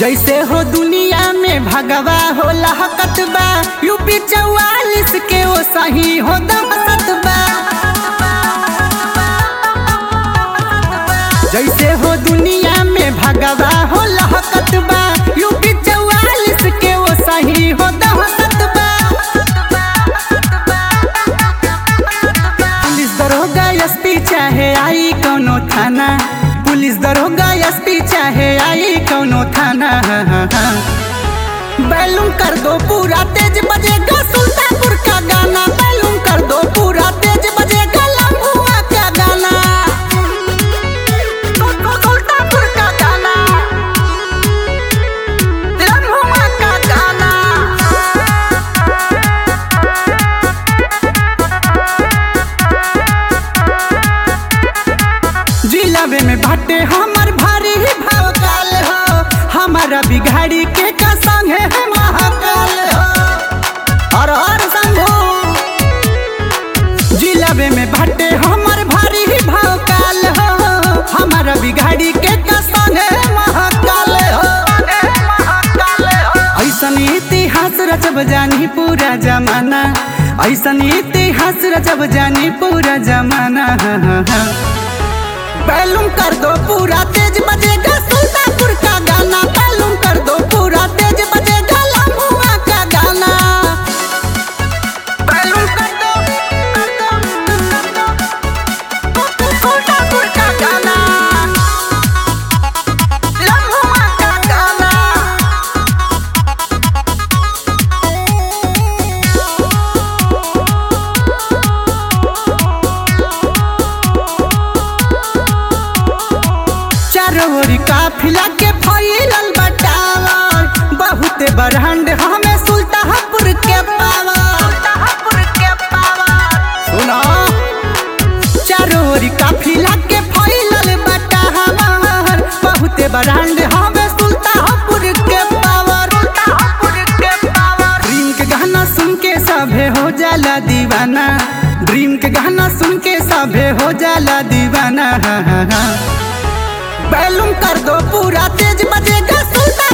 जैसे हो दुनिया में भगवा हो लहकत बा यूपी चौवालिस के वो सही हो दहसत बा जैसे हो दुनिया में भगवा हो लहकत बा यूपी चौवालिस के वो सही हो दहसत बा पुलिस दरोगा एसपी चाहे आई कौनो थाना पुलिस दरोगा एसपी चाहे आई कौनो थाना बैलूम कर दो पूरा तेज बजेगा सुल्तानपुर का गाना बैलूम कर दो पूरा तेज बजेगा लम्बुआ का गाना सुल्तानपुर का गाना लम्बुआ का गाना जिलावे में भट्टे हमर भारी ही भवकाल हो हमारा बिघाड़ी के का संग है महाकाल हो और और संगो जिलावे में भट्टे हमर भारी ही भवकाल हो हमारा बिघाड़ी के का संग है महाकाल हो ऐसन इतिहास रचब जानी पूरा जमाना ऐसन इतिहास रचब जानी पूरा जमाना बैलूम कर दो पूरा तेज बजेगा सुल्तानपुर का गाना बैलूम कर दो पूरा तेज बजेगा लम्बुआ का गाना बैलूम कर दो कर दो कर दो सुल्तानपुर का गाना लम्बुआ का गाना चारों ओर काफिला के फैलल बटावर बहुते बरहंड हमें सुल्तानपुर के पावर सुनो चारों ओर काफिला के फैलल बटावर बहुते बरहंड हमें सुल्तानपुर के पावर ड्रीम के गाना सुन के सभे हो जाला दीवाना ड्रीम के गाना सुन के सभे हो जाला दीवाना बैलूम कर दो पूरा तेज बजेगा सुल्तान